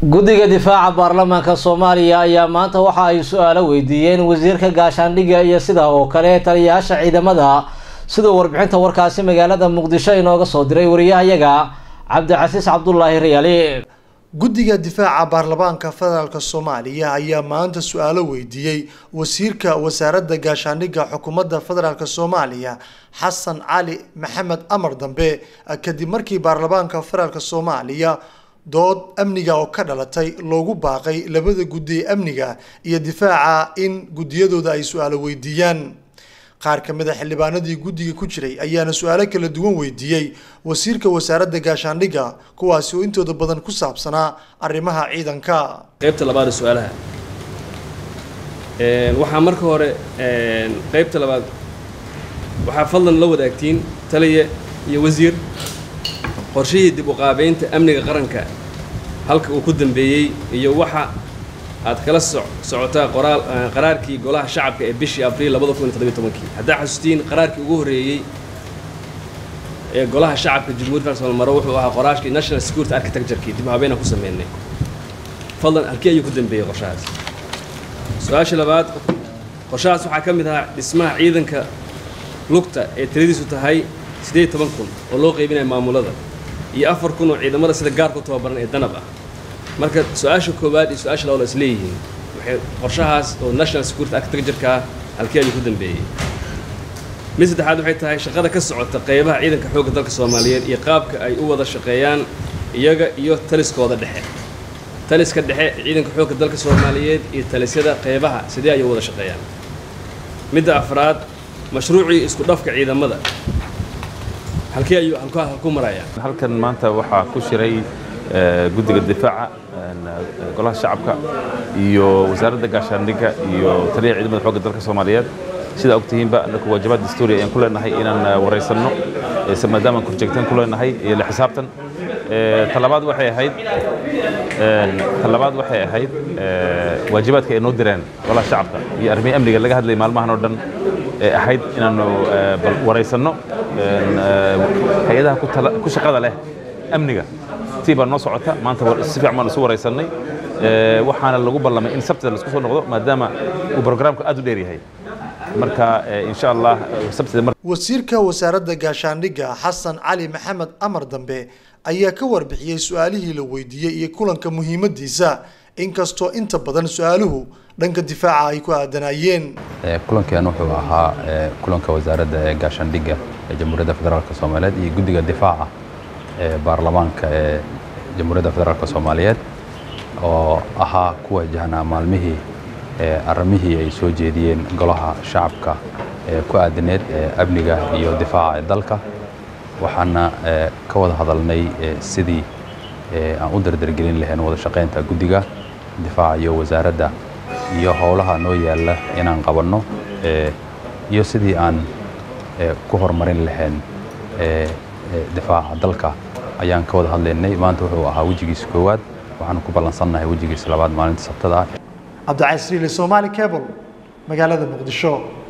guddiga difaaca baarlamaanka soomaaliya ayaa maanta waxa ay su-aalo weydiiyeen wasiirka gaashaandhigga iyo sida oo kale taliyayaasha ciidamada siduu warbixinta warkaasi magaalada muqdisho inooga soo diray wariyahayaga cabdicasiis cabdulaahi rayaali guddiga difaaca baarlamaanka federaalk soomaaliya ayaa maanta su-aalo weydiiyey wasiirka wasaaradda gaashaandhigga xukuumadda federaalk soomaaliya xasan cali maxamed amar dambe kadib markii baarlamaanka federaalk soomaaliya dood amniga oo ka dhalatay loogu baaqay labada guddi ee amniga iyo difaaca in guddiyadooda ay su-aalo weydiiyaan qaar ka mid a xildhibaanadii guddiga ku jiray ayaana su-aalo kala duwan weydiiyey wasiirka wasaaradda gaashaandhigga kuwaasi oo intooda badan ku saabsanaa arrimaha ciidanka qaybta labaad ee su-aalaha waxaa marka hore qaybta labaad waxaa fadlan la wadaagtiin taliya iyo wasiir qorshihii dib u qaabeynta amniga qaranka halka uu ku dambeeyey iyo waxa aad kala socotaa qoraal qaraarkii golaha shacabka ee bishii abriil labada kun iyo toddobiyo tobankii haddaa xasuustiin qaraarkii ugu horreeyey ee golaha shacabka jumhuuriyadda federaalka Soomaaliya maro wuxuu ahaa qoraashkii national security architecture-kii dib u habeynaan ku sameynay fadlan halkii ayuu ku dambeeyey qorshahaas su-aasha labaad qorshahaas waxaa ka mid ahaa dhismaha ciidanka lugta ee tiradiisu tahay siddeed toban kun oo loo qaybinaya maamulada iyo afar kun oo ciidamada sida gaarku tababaran ee danab ah marka su-aasha koowaad iyo su-aasha labaad is leeyihiin waxay qorshahaas oo national security architecture-ka halkii ayuu ku dambeeyey mid saddexaad waxay tahay shaqada ka socota qaybaha ciidanka xoogga dalka soomaaliyeed iyo qaabka ay u wada shaqeeyaan iyaga iyo taliskooda dhexe taliska dhexe ciidanka xoogga dalka soomaaliyeed iyo talisyada qaybaha sidee ayay u wada shaqeeyaan midda afraad mashruucii isku dhafka ciidamada halkii ayuu halku marayaa halkan maanta waxaa ku shiray guddiga difaaca golaha shacabka iyo wasaaradda gaashaandhigga iyo taliyaha ciidamada xoogga dalka soomaaliyeed sidaa ogtihiinba anaku waajibaad dastuuri ayaan ku leenahay inaan waraysanno maadaama aan korjeegtaan ku leenahay iyo la xisaabtan talabaad waxay ahayd talabaad waxay ahayd waajibaadka ay noo direen golaha shacabka iyo arrimihii amniga laga hadlayay maalmahan oo dhan ee ahayd inaanu waraysanno hay-adaha ku shaqada leh amniga tii baa noo socota maanta si fiican baan isu waraysannay waxaana lagu ballamay in sabtida laisku soo noqdo maadaama uu programku aad u dheer yahay marka insha allah sabtida wasiirka wasaaradda gaashaandhigga xasan cali maxamed amar dambe ayaa ka warbixiyey su-aalihii la weydiiyey iyo kulanka muhiimadiisa inkastoo inta badan su-aaluhu dhanka difaaca ay ku aadanayeen kulankan wuxuu ahaa kulanka wasaaradda ee gaashaandhigga ee jamhuuriyadda federaalk soomaaliyeed iyo guddiga difaaca ee baarlamaanka ee jamhuuriyadda federaalk soomaaliyeed oo ahaa ku wajahnaa maalmihii arrimihii ay soo jeediyeen golaha shacabka ee ku aadaneed amniga iyo difaaca ee dalka waxaana ka wada hadalnay sidii aan u dardargelin lahayn wada shaqaynta guddiga difaaca iyo wasaaradda iyo howlaha noo yaalla inaan qabanno iyo sidii aan ku horumarin lahayn difaaca dalka ayaan ka wada hadlaynay maanta wuxuu ahaa wejigiisa koowaad waxaanu ku ballansannahay wejigiisa labaad maalinta sabtada ah cabdicasiile somaali cable magaalada muqdisho